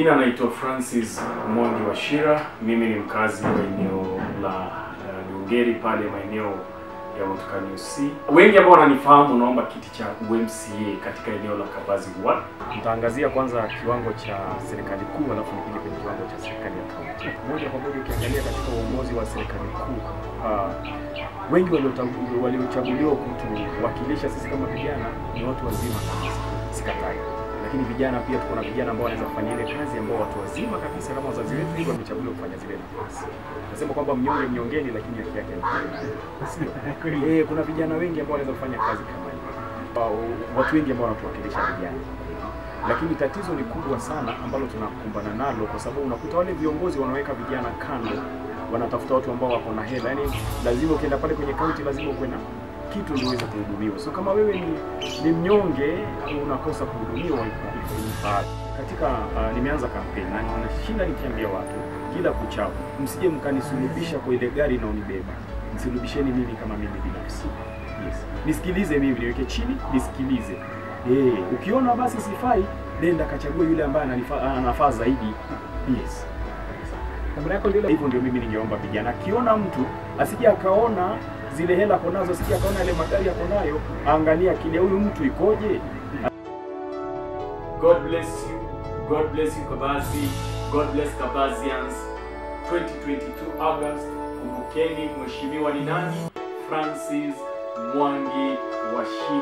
majina anaitwa Francis Mwangi Washira. Mimi ni mkazi wa eneo la uh, Dungeri pale maeneo ya Mtukani UC. Wengi ambao wananifahamu, naomba kiti cha UMCA katika eneo la Kabazi Ward. Nitaangazia kwanza kiwango cha serikali kuu, alafu nikija kwenye kiwango cha serikali ya kaunti. Moja kwa moja, ukiangalia katika uongozi wa serikali kuu uh, wengi waliota- waliochaguliwa kutuwakilisha sisi kama vijana ni watu wazima kabisa, sikatai lakini vijana pia tuko na vijana ambao wanaweza kufanya ile kazi ambao watu wazima kabisa kama wazazi wetu hivyo wamechaguliwa kufanya zile nafasi. Nasema kwamba mnyonge mnyongeni, lakini haki yake ni sio. Eh, kuna vijana wengi ambao wanaweza kufanya kazi kama hiyo, Ambao- watu wengi ambao wanatuwakilisha vijana lakini tatizo ni kubwa sana ambalo tunakumbana nalo, kwa sababu unakuta wale viongozi wanaweka vijana kando, wanatafuta watu ambao wako na hela. Yani lazima ukienda pale kwenye kaunti, lazima ukuwe na kitu ndio uweze kuhudumiwa. So kama wewe ni, ni mnyonge unakosa kuhudumiwa ifaa. Katika uh, nimeanza kampeni na ninashinda nikiambia watu kila kuchao, msije mkanisulubisha kwa ile gari inaonibeba, msulubisheni mimi kama mimi binafsi. Yes. Nisikilize mimi, niweke chini, nisikilize. Eh, ukiona basi sifai, nenda kachague yule ambaye ananifaa- anafaa zaidi. Yes. Kabla yako ndio Hivyo ndio mimi ningeomba vijana, akiona mtu asije akaona zile hela ako nazo, asije akaona yale magari ako nayo, aangalia akili ya huyu mtu ikoje. God bless you. God bless you Kabazi. God bless Kabazians. 2022 August. Kumbukeni mheshimiwa ni nani? Francis Mwangi Washira.